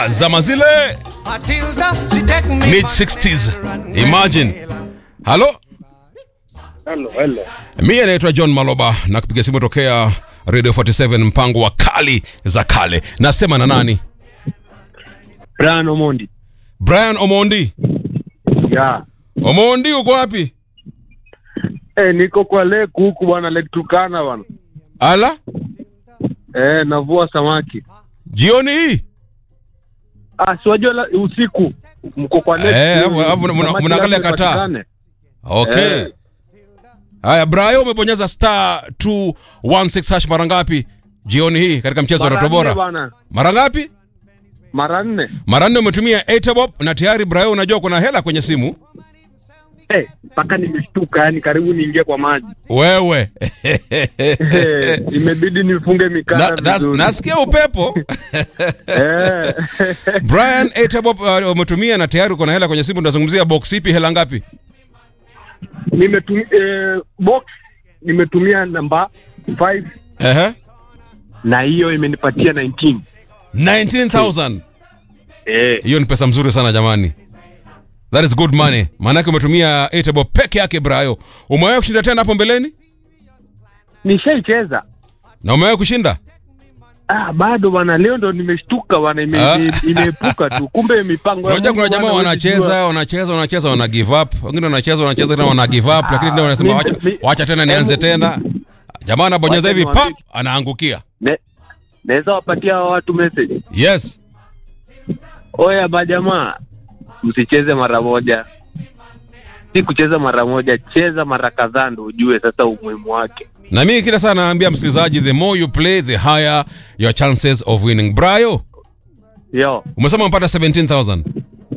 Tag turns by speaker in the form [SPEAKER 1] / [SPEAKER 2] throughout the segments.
[SPEAKER 1] Ah, zama zile mid 60s. Imagine. Halo?
[SPEAKER 2] Hello, hello.
[SPEAKER 1] Mimi naitwa John Maloba na kupiga simu tokea Radio 47 mpango wa kali za kale. Nasema na nani?
[SPEAKER 2] Brian Omondi.
[SPEAKER 1] Brian Omondi.
[SPEAKER 2] Ya.
[SPEAKER 1] Omondi uko wapi?
[SPEAKER 2] Eh, niko kwa lake huku bwana Lake Turkana bwana.
[SPEAKER 1] Ala?
[SPEAKER 2] Eh, navua samaki.
[SPEAKER 1] Jioni hii?
[SPEAKER 2] Ah, si wajua la- usiku mko kwa lake.
[SPEAKER 1] Eh,
[SPEAKER 2] hiyo,
[SPEAKER 1] alafu- alafu mna-
[SPEAKER 2] samaki
[SPEAKER 1] mnaangalia
[SPEAKER 2] lazima
[SPEAKER 1] kataa.
[SPEAKER 2] ipatikane.
[SPEAKER 1] Okay.
[SPEAKER 2] Eh.
[SPEAKER 1] Haya, Brian umebonyeza star 216 hash mara ngapi jioni hii katika mchezo wa
[SPEAKER 2] Mara
[SPEAKER 1] Roto
[SPEAKER 2] nne
[SPEAKER 1] Bora?
[SPEAKER 2] bwana.
[SPEAKER 1] Mara ngapi?
[SPEAKER 2] Mara nne.
[SPEAKER 1] Mara nne umetumia 8 bob na tayari Brian unajua kuna hela kwenye simu.
[SPEAKER 2] Eh, mpaka nimeshtuka yani karibu niingie kwa maji.
[SPEAKER 1] Wewe.
[SPEAKER 2] Eh, imebidi nifunge
[SPEAKER 1] Na,
[SPEAKER 2] mikanda
[SPEAKER 1] nas,
[SPEAKER 2] vizuri.
[SPEAKER 1] nasikia upepo.
[SPEAKER 2] Eh.
[SPEAKER 1] Brian 8 bob uh, umetumia na tayari uko na hela kwenye simu. Tunazungumzia box ipi, hela ngapi?
[SPEAKER 2] Nimetumia eh, box nimetumia namba 5
[SPEAKER 1] Ehe.
[SPEAKER 2] na hiyo imenipatia 19.
[SPEAKER 1] 19000.
[SPEAKER 2] Eh,
[SPEAKER 1] Hiyo ni pesa mzuri sana jamani. That is good money. Maanake umetumia 8 bob peke yake Brayo. Umewahi kushinda tena hapo mbeleni?
[SPEAKER 2] nishaicheza.
[SPEAKER 1] Na umewahi kushinda?
[SPEAKER 2] Ah, bado bwana, leo ndo nimeshtuka bwana, ime-
[SPEAKER 1] Ah.
[SPEAKER 2] ime- imeepuka tu, kumbe mipango ya
[SPEAKER 1] Unajua kuna
[SPEAKER 2] Mungu
[SPEAKER 1] jamaa
[SPEAKER 2] bwana, huwezi jua.
[SPEAKER 1] wanacheza wanacheza wanacheza wana give up, wengine wanacheza wanacheza tena wana give up, lakini ndio wanasema
[SPEAKER 2] mi-
[SPEAKER 1] wacha,
[SPEAKER 2] mi-
[SPEAKER 1] wacha tena nianze
[SPEAKER 2] hebu-
[SPEAKER 1] tena. Jamaa anabonyeza
[SPEAKER 2] Wacha
[SPEAKER 1] hivi
[SPEAKER 2] niwaambie-
[SPEAKER 1] pap, anaangukia.
[SPEAKER 2] Ne- naweza wapatia hawa watu message.
[SPEAKER 1] Yes.
[SPEAKER 2] Oya majamaa, msicheze mara moja, si kucheza mara moja, cheza mara kadhaa ndo ujue sasa umuhimu wake.
[SPEAKER 1] Na mimi kila saa naambia msikilizaji, the more you play the higher your chances of winning. Brayo,
[SPEAKER 2] Yo,
[SPEAKER 1] umesema umepata 17000.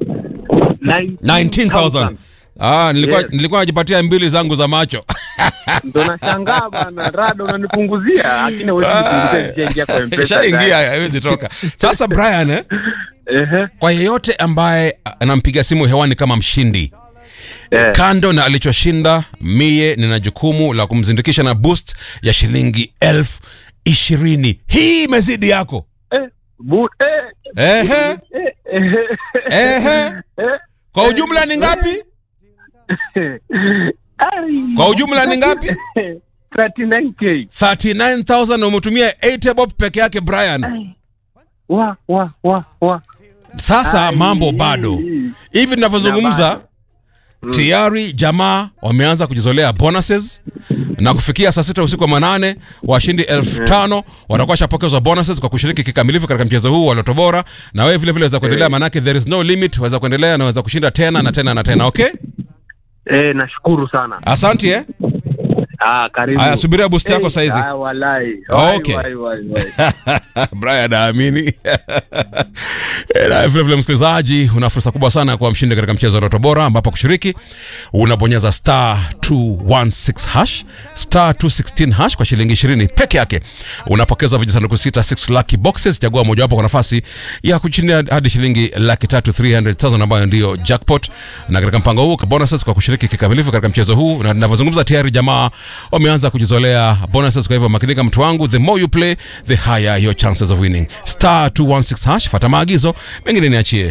[SPEAKER 1] 19000. Ah, nilikuwa
[SPEAKER 2] Yes.
[SPEAKER 1] nilikuwa najipatia mbili zangu za macho.
[SPEAKER 2] Ndo nashangaa bana, rada unanipunguzia, lakini huwezi nipunguzia, nishaingia kwa M-Pesa
[SPEAKER 1] Shaingia haiwezi toka. Sasa Brian eh,
[SPEAKER 2] Ehe,
[SPEAKER 1] kwa yeyote ambaye anampiga simu hewani kama mshindi
[SPEAKER 2] eh.
[SPEAKER 1] kando na alichoshinda mie nina jukumu la kumzindikisha na boost ya shilingi elfu ishirini hii imezidi yako
[SPEAKER 2] Eh, bu- eh,
[SPEAKER 1] Ehe,
[SPEAKER 2] eh, eh,
[SPEAKER 1] ehe.
[SPEAKER 2] eh.
[SPEAKER 1] kwa ujumla ni ngapi
[SPEAKER 2] Ai.
[SPEAKER 1] Kwa ujumla ni ngapi?
[SPEAKER 2] 39k.
[SPEAKER 1] 39000 na umetumia 8 bob peke yake brian
[SPEAKER 2] Wa wa wa wa.
[SPEAKER 1] sasa
[SPEAKER 2] Ai.
[SPEAKER 1] mambo bado hivi tunavyozungumza tayari jamaa wameanza kujizolea bonuses na kufikia saa sita usiku wa manane washindi elfu tano watakuwa washapokezwa bonuses kwa kushiriki kikamilifu katika mchezo huu wa loto bora na wewe vile vile waweza kuendelea manake there is no limit waweza kuendelea na waweza kushinda tena na tena na tena okay
[SPEAKER 2] Eh, nashukuru sana.
[SPEAKER 1] asante eh
[SPEAKER 2] Ah, karibu.
[SPEAKER 1] haya subiria boost yako
[SPEAKER 2] Eh,
[SPEAKER 1] saizi
[SPEAKER 2] Ah, walai.
[SPEAKER 1] Okay.
[SPEAKER 2] Wai, wai, wai, wai.
[SPEAKER 1] brian aamini na vile vile msikilizaji una fursa kubwa sana ya kuwa mshindi katika mchezo wa Roto Bora ambapo kushiriki unabonyeza star 216 hash star 216 hash kwa shilingi 20 peke yake unapokeza vijisanduku sita 6 lucky boxes chagua mojawapo kwa nafasi ya kushinda hadi shilingi laki tatu 300,000 ambayo ndio jackpot na katika mpango huu bonuses kwa kushiriki kikamilifu katika mchezo huu na ninavyozungumza tayari jamaa wameanza kujizolea bonuses kwa hivyo makinika mtu wangu the more you play the higher your chances of winning star 216 hash fata maagizo mengine niachie